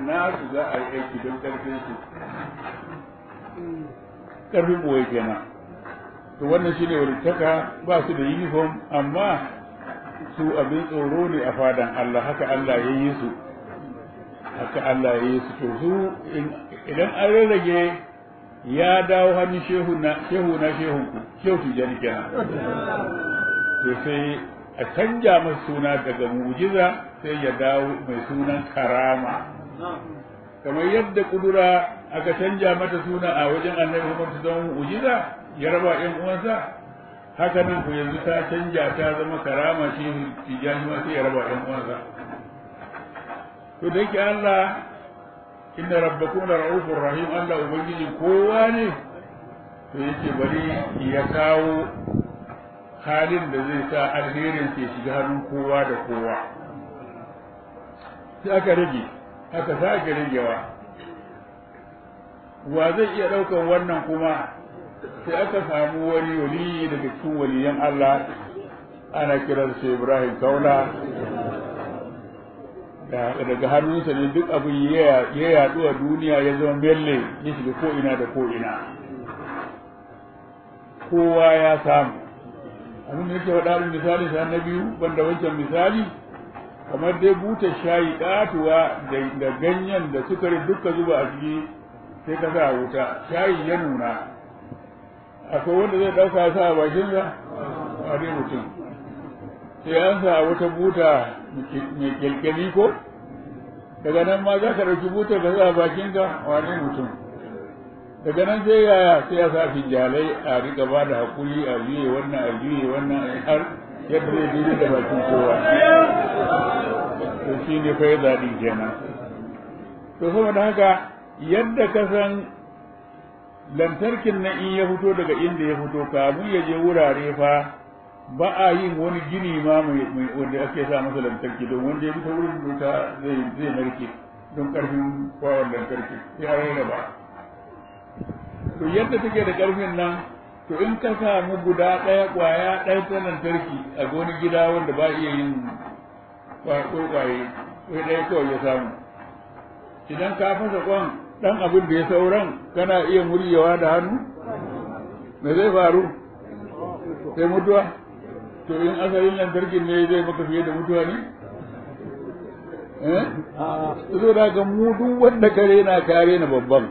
nasu za a yi aiki don karfin su karfin boye kenan to wannan shine walittaka ba su da uniform amma su abin tsoro ne a fadan Allah haka Allah ya yi su haka Allah ya yi su to su idan an rarrage ya dawo hannun shehu na shehu na shehun ku shehu tijani kenan to sai a canja masa suna daga mu'jiza sai ya dawo mai sunan karama kamar yadda kudura aka canja mata suna a wajen annabi Muhammad ta zama mu'jiza ya raba ƴan uwansa haka nan ku yanzu ta canja ta zama karama shi tijani ma sai ya raba ƴan uwansa to da yake Allah inna rabbakum la ra'ufur rahim Allah ubangijin kowa ne to yake bari ya kawo halin da zai sa alherin ke shiga hannun kowa da kowa sai aka rage aka sake ragewa wa zai iya ɗaukan wannan kuma sai aka samu wani wali daga cikin waliyan Allah ana kiran shi Ibrahim Kaula daga hannunsa ne duk abin ya yaɗu a duniya ya zama melle ya shiga ko ina da ko ina kowa ya samu abin da yake faɗa min misali sa na biyu banda wancan misali kamar dai buta shayi ƙatuwa da ganyen da sukari duka zuba a ciki sai ka sa wuta shayi ya nuna akwai wanda zai ɗauka sa a bakinsa a dai mutum sai an sa wata buta mai kyalkyali ko daga nan ma za ka ɗauki butar ka sa a bakinka wane mutum daga nan sai yaya sai ya sa finjalai a riƙa ba da haƙuri a juye wannan a juye wannan har yadda zai daidai da bakin kowa to shi ne fa ya zaɗi kenan to saboda haka yadda ka san lantarkin na in ya fito daga inda ya fito kamun ya je wurare fa ba a yin wani gini ma mai wanda ake sa masa lantarki don wanda ya fito wurin wuta zai zai narke don karfin kwawon lantarki ya rarraba to yadda take da karfin nan to in ka samu guda ɗaya ƙwaya ɗaya ta lantarki a wani gida wanda ba iya yin kwaye kwaye ɗaya kawai ya samu idan ka fasa kwan dan abin da ya sauran kana iya muryewa da hannu me zai faru sai mutuwa to in asalin lantarkin ne zai maka fiye da mutuwa ne eh zo da ga mu duk wanda kare na kare na babban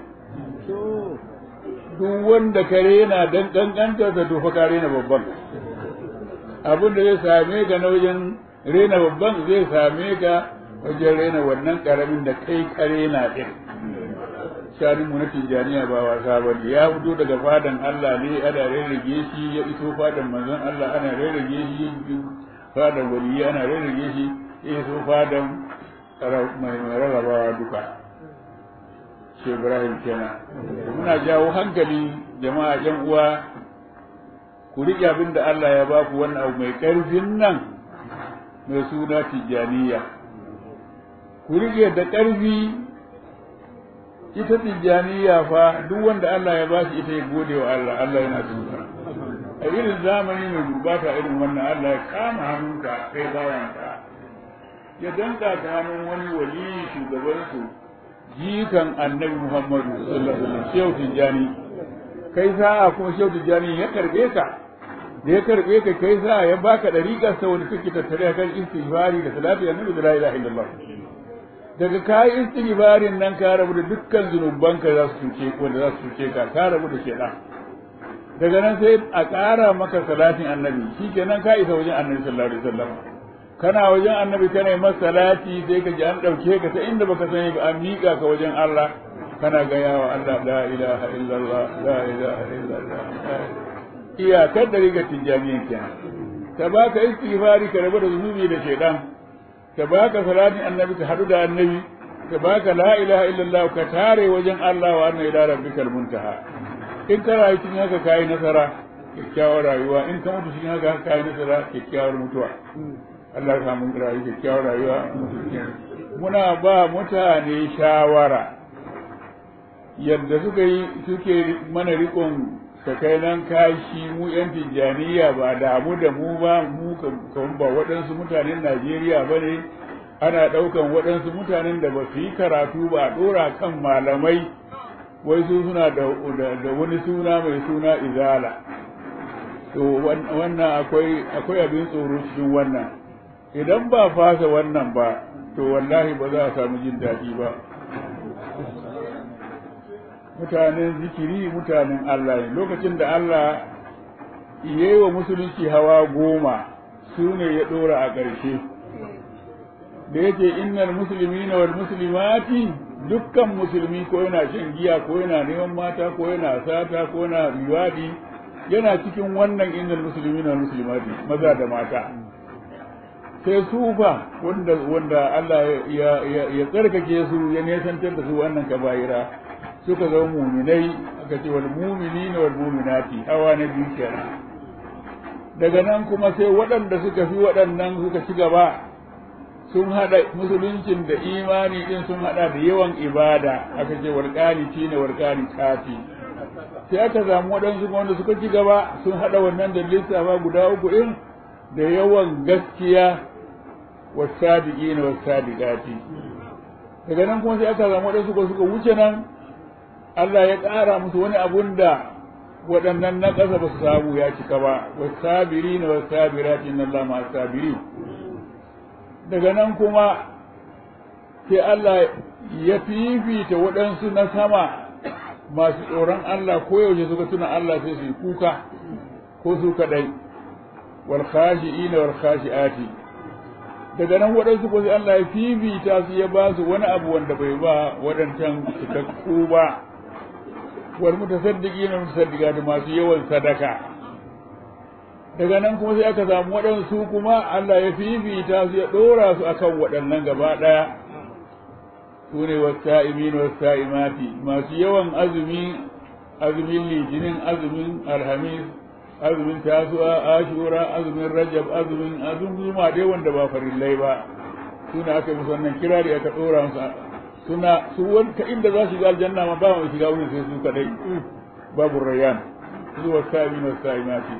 duk wanda kare na dan kankanta da to fa kare na babban abin da zai same ka na wajen rena babban zai same ka wajen rena wannan karamin da kai kare na din shanin mu na tijjaniya ba wasa ba ya fito daga fadan Allah ne ana rarrage shi ya iso fadan manzon Allah ana rarrage shi fadan waliyi ana rarrage shi ya iso fadan mai rarrabawa duka shi Ibrahim kenan muna jawo hankali jama'a yan uwa ku riƙe abin da Allah ya ba ku wannan abu mai ƙarfin nan mai suna tijjaniya ku riƙe da ƙarfi ita tijjaniya fa duk wanda Allah ya bashi ita ya gode wa Allah Allah yana tuka a irin zamani mai gurbata irin wannan Allah ya kama hannunka kai bawanka ya danka ta hannun wani wali shugaban su jikan annabi Muhammadu sallallahu alaihi wasallam shehu tijjani kai sa'a kuma shehu tijjani ya karbe ka da ya karbe ka kai sa'a ya baka dariƙar sa wanda take tattare kan istighfari da salatu annabi da la ilaha illallah daga kayi istighfarin nan ka rabu da dukkan zunubanka za su cuce wanda za su cuce ka ka rabu da shedan daga nan sai a ƙara maka salatin annabi shikenan ka isa wajen annabi sallallahu alaihi wasallam kana wajen annabi kana yi masa salati sai ka ji an ɗauke ka ta inda baka sani ba an miƙa ka wajen Allah kana gaya wa Allah la ilaha illallah la ilaha illallah iyakar da riga tijjaniyan kenan ka baka istighfari ka rabu da zunubi da shedan ka baka salatin annabi ka hadu da annabi ka baka la ilaha illallah ka tare wajen Allah wa anna ila rabbikal muntaha in ka rayu cikin haka kai nasara kyakkyawar rayuwa in ka mutu cikin haka kai nasara kyakkyawar mutuwa Allah ya samu rayu kyakkyawar rayuwa muna ba mutane shawara yadda suka yi suke mana rikon nan kashi mu yan tijjaniya ba damu da mu ba mu kan ba waɗansu mutanen Najeriya ba ne ana ɗaukan waɗansu mutanen da ba su yi karatu ba a ɗora kan malamai wai su suna da wani suna mai suna izala to wannan akwai akwai abin tsoro cikin wannan idan ba fasa wannan ba to wallahi ba za a samu jin daɗi ba mutanen zikiri mutanen Allah ne lokacin da Allah ya yi wa musulunci hawa goma su ne ya ɗora a ƙarshe da yake innal muslimina wal muslimati dukkan musulmi ko yana shan giya ko yana neman mata ko yana sata ko yana riwadi yana cikin wannan innal muslimina wal muslimati maza da mata sai su fa wanda wanda Allah ya ya ya tsarkake su ya nesantar da su wannan kaba'ira suka zama muminai aka ce wal mu'minina wal mu'minati hawa na biyu kenan daga nan kuma sai waɗanda suka fi waɗannan suka ci gaba sun haɗa musuluncin da imani din sun haɗa da yawan ibada aka ce warƙanici ne warƙanicati sai aka samu waɗansu wanda suka ci gaba sun haɗa wannan da lissafa guda uku ɗin da yawan gaskiya wasadiƙi ne wasadiƙati daga nan kuma sai aka samu waɗansu ko suka wuce nan Allah ya ƙara musu wani abun da waɗannan na ƙasa ba su samu ya cika ba wasabiri ne wasabirati inna Allah ma sabiri daga nan kuma sai Allah ya fifita waɗansu na sama masu tsoron Allah ko yaushe suka tuna Allah sai su yi kuka ko su kaɗai wal khashi'ina wal khashi'ati daga nan waɗansu ko sai Allah ya fifita su ya ba su wani abu wanda bai ba waɗancan cikakku ba wal mutasaddiqina mutasaddiqati masu yawan sadaka daga nan kuma sai aka samu waɗansu kuma Allah ya fifita su ya ɗora su akan waɗannan gaba ɗaya su ne wasa'imin wasa'imati masu yawan azumi azumin litinin azumin alhamis azumin tasu'a ashura azumin rajab azumin azumin ma dai wanda ba farillai ba suna aka yi musu wannan kirari aka ɗora musu suna su wanta inda za su ga aljanna ma ba mai shiga wurin sai su kadai babu rayyan su wasa'imin wasa'imati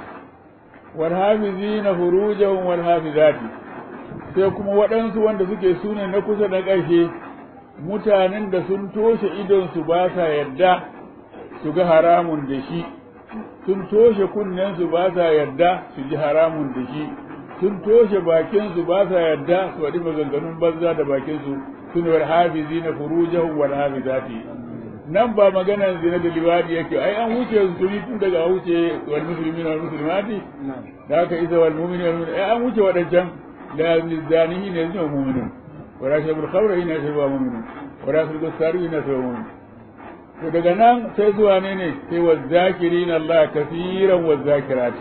والحافظين فروجهم والحافظات sai kuma waɗansu wanda suke sune na kusa da ƙarshe mutanen da sun toshe idonsu ba sa yarda su ga haramun da shi sun toshe kunnensu ba sa yarda su ji haramun da shi sun toshe bakinsu ba sa yarda su faɗi maganganun banza da bakinsu sun wal hafizi na furujahum wal hafizati nan ba maganar zina da liwadi yake ai an wuce su tuni tun daga wuce wal muslimin wal muslimati da haka isa wal mu'minin wal mu'minat ai an wuce wadancan la zanihi ne zuwa mu'minun wa rashabul khamra ina shaba mu'minun wa rasul gusari ina shaba mu'minun to daga nan sai zuwa ne ne sai wa zakirin Allah kaseeran wa zakirat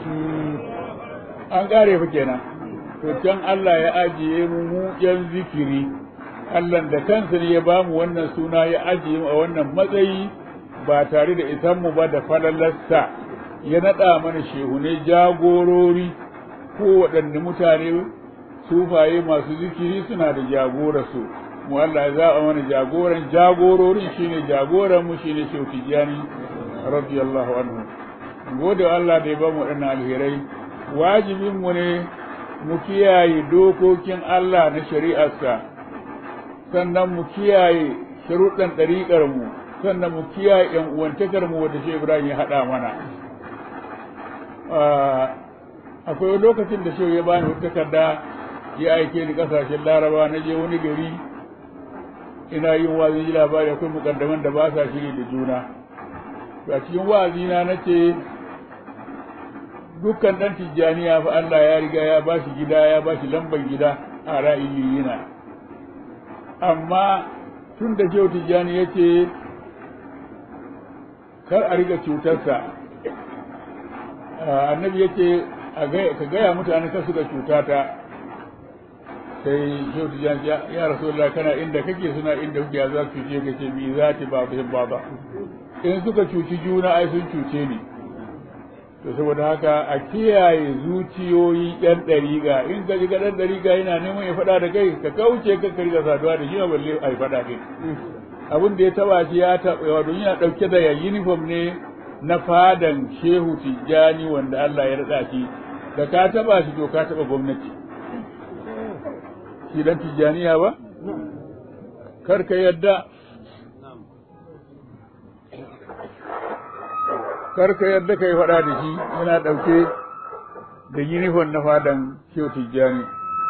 an kare fa kenan to can Allah ya ajiye mu mu yan zikiri Allah da kansa ne ya bamu wannan suna ya ajiye mu a wannan matsayi ba tare da isanmu ba da falalarsa ya naɗa mana shehunai jagorori ko waɗanne mutane sufaye masu zikiri suna da jagorarsu mu Allah ya zaɓa mana jagoran jagororin shine jagoran mu shine Shehu Tijjani radiyallahu anhu gode Allah da ya bamu waɗannan alherai wajibin mu ne mu kiyaye dokokin Allah na shari'arsa sannan mu kiyaye sharuɗan ɗariƙar mu sannan mu kiyaye ƴan uwantakar mu wanda Shehu Ibrahim ya haɗa mana akwai lokacin da Shehu ya bani wata takarda ya aike ni ƙasashen Laraba na je wani gari ina yin wa'azi ji labari akwai mukaddaman da ba sa shiri da juna to a cikin wa'azina na ce dukkan ɗan tijjaniya fa Allah ya riga ya ba shi gida ya ba shi lambar gida a ra'iyina amma tun da kyau tijjani ya ce kar a riga cutarsa annabi ya ce ka gaya mutane kar su ga cutata sai kyau tijjani ya rasu kana inda kake suna inda kuke za su cuce ka ce bi za ta ba su ba ba in suka cuci juna ai sun cuce ni to saboda haka a kiyaye zuciyoyi yan ɗariga in ka ji ga ɗan ɗariga yana neman ya faɗa da kai ka kauce ka kari da saduwa da shi ma balle a yi faɗa kai abin da ya taba shi ya taɓa wato yana ɗauke da ya uniform ne na fadan shehu tijjani wanda Allah ya raɗa shi da ka taɓa shi to ka taɓa gwamnati shi dan tijjaniya ba kar ka yadda kar ka yadda ka yi faɗa da shi yana ɗauke da yunifon na fadan shehu tijjani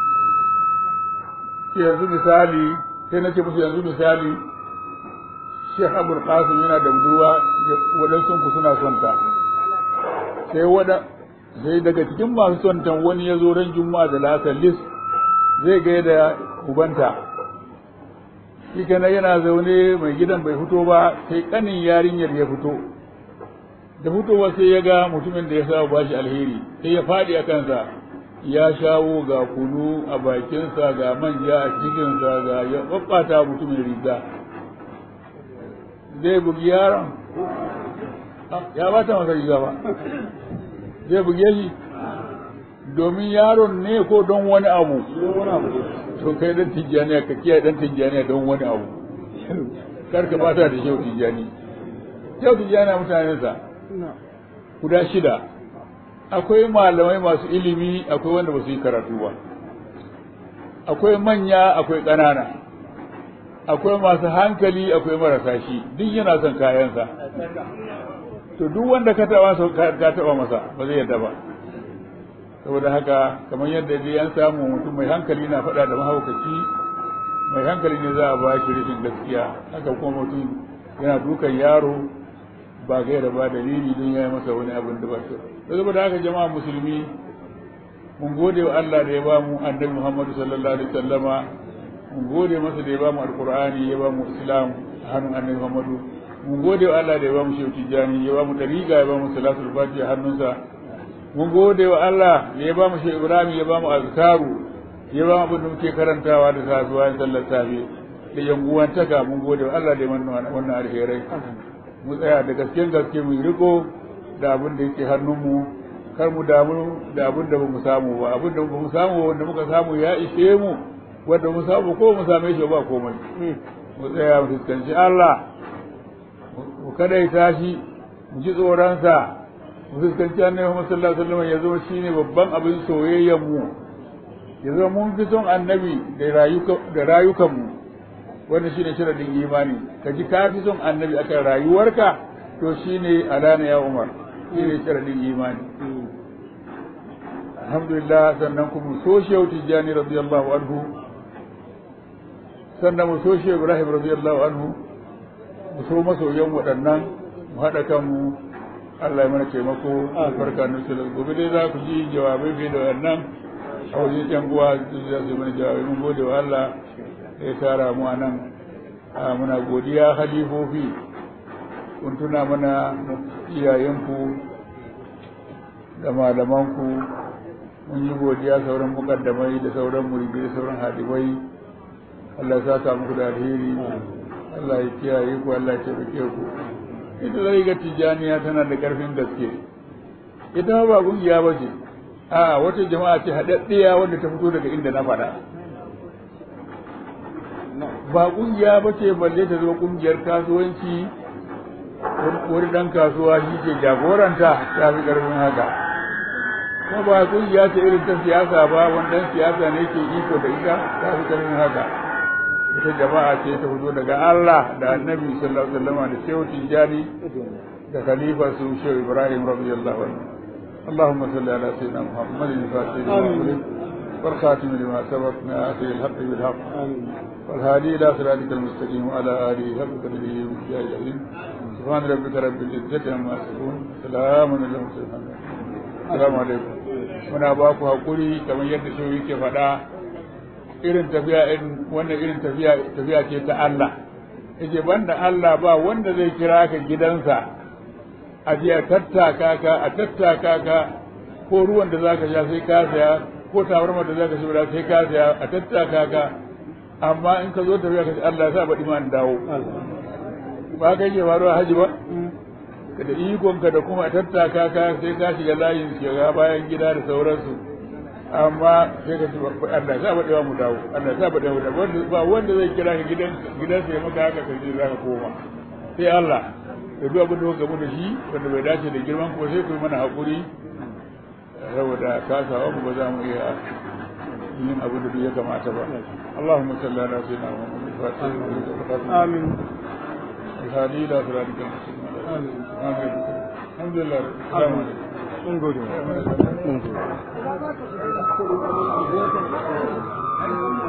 yanzu misali sai na ce musu yanzu misali Sheikh Abul Qasim yana da budurwa waɗansu ku suna son ta sai wada sai daga cikin masu son ta wani ya zo ran juma'a da lasar lis zai ga da ubanta shi kenan yana zaune mai gidan bai fito ba sai kanin yarinyar ya fito da fitowa sai ya ga mutumin da ya sa ba shi alheri sai ya faɗi a kansa ya shawo ga kunu a bakinsa ga manja a cikinsa ga ya ɓaɓɓata mutumin riga zai bugi yaron ya ba ta masa riga ba zai buge shi domin yaron ne ko don wani abu to kai dan tijjaniya ka kiyaye dan tijjaniya don wani abu kar ka bata da shehu tijjani shehu tijjani mutanensa guda shida akwai malamai masu ilimi akwai wanda ba su yi karatu ba akwai manya akwai ƙanana akwai masu hankali akwai marasa shi duk yana son kayansa to duk wanda ka taɓa ka taɓa masa ba zai yadda ba saboda haka kamar yadda dai an samu mutum mai hankali na faɗa da mahaukaci mai hankali ne za a ba shi rashin gaskiya haka kuma mutum yana dukan yaro ba gaira ba dalili don ya yi masa wani abin da ba shi saboda haka jama'a musulmi mun gode wa Allah da ya ba mu annabi Muhammadu sallallahu alaihi wasallama mun gode masa da ya ba mu alqur'ani ya ba mu islam a hannun annabi Muhammadu mun gode wa Allah da ya ba mu shehu tijani ya ba mu dariga ya ba mu salatul fatiha hannunsa mun gode wa Allah da ya ba mu shehu ibrahim ya ba mu azkaru ya ba mu abin da muke karantawa da sasuwa in sallar safe da yanguwantaka mun gode wa Allah da ya manna wannan alherai mu tsaya da gaske gaske mu riko da abin da yake hannunmu kar mu damu da abin da bamu samu ba abin da bamu samu wanda muka samu ya ishe mu wanda mu samu ko mu same shi ba komai mu tsaya mu fuskanci Allah mu kadaita shi mu ji tsoronsa mu fuskanci annabi Muhammad sallallahu alaihi wasallam ya zama shine babban abin soyayyar mu ya zama mun fi son annabi da rayuka da rayukan mu wannan shine sharadin imani ka ji ka fi son annabi akan rayuwarka to shine alana ya Umar shine sharadin imani alhamdulillah sannan kuma so shehu tijjani radiyallahu anhu sannan mu so shehu ibrahim radiyallahu anhu mu so masoyan waɗannan mu haɗa kanmu Allah ya mana taimako albarka na sallallahu gobe dai za ku ji jawabai fiye da wannan a wajen yan uwa za su mana jawabai mun gode wa Allah da ya tara mu a nan muna godiya halifofi kun tuna mana iyayenku da malamanku mun yi godiya sauran mukaddamai da sauran muridi da sauran hadibai Allah ya saka muku da alheri Allah ya kiyaye ku Allah ya taimake ku ita zai ga tijaniya tana da karfin gaske ita ba kungiya ba ce a wata jama'a ce haɗaɗɗiya wanda ta fito daga inda na faɗa ba kungiya ba ce balle ta zama kungiyar kasuwanci wani ɗan kasuwa shi ke jagoranta ta fi ƙarfin haka kuma ba kungiya ce irin ta siyasa ba wani ɗan siyasa ne ke iko da ita ta fi ƙarfin haka ita jama'a ce ta fito daga Allah da annabi sallallahu alaihi wasallam da shehu tijani da khalifa su shehu ibrahim radiyallahu anhu اللهم صل على سيدنا محمد الفاتح لما والخاتم لما سبق ناصر الحق بالحق والهادي الى صراطك المستقيم وعلى اله حق قدره ومقداره العظيم سبحان ربك رب العزه عما يصفون سلام على المرسلين السلام عليكم muna ba ku hakuri kamar yadda shi yake faɗa irin tafiya irin wannan irin tafiya tafiya ce ta Allah yace banda Allah ba wanda zai kira ka gidansa a je a tattaka ka a tattaka ka ko ruwan da zaka sha sai ka saya ko tabarmar da zaka shura sai ka saya a tattaka ka amma in ka zo tafiya ka ce Allah ya sa baɗi ma in dawo ba kai ke faruwa haji ba ka da ikonka da kuma a tattaka ka sai ka shiga layin shiga bayan gida da sauransu amma sai ka ce Allah ya sa baɗi ma mu dawo Allah ya sa baɗi mu dawo ba wanda zai kira ka gidan gidansa ya maka haka ka je za ka koma sai Allah da duk abin da kuka gamu da shi wanda bai dace da girman ku sai ku yi mana haƙuri saboda kasawa mu ba za mu iya yin abu da ya kamata ba Allahumma salli ala sayyidina Muhammad fatiha amin الهادي الى صراطك المستقيم الحمد لله السلام عليكم mun gode mun gode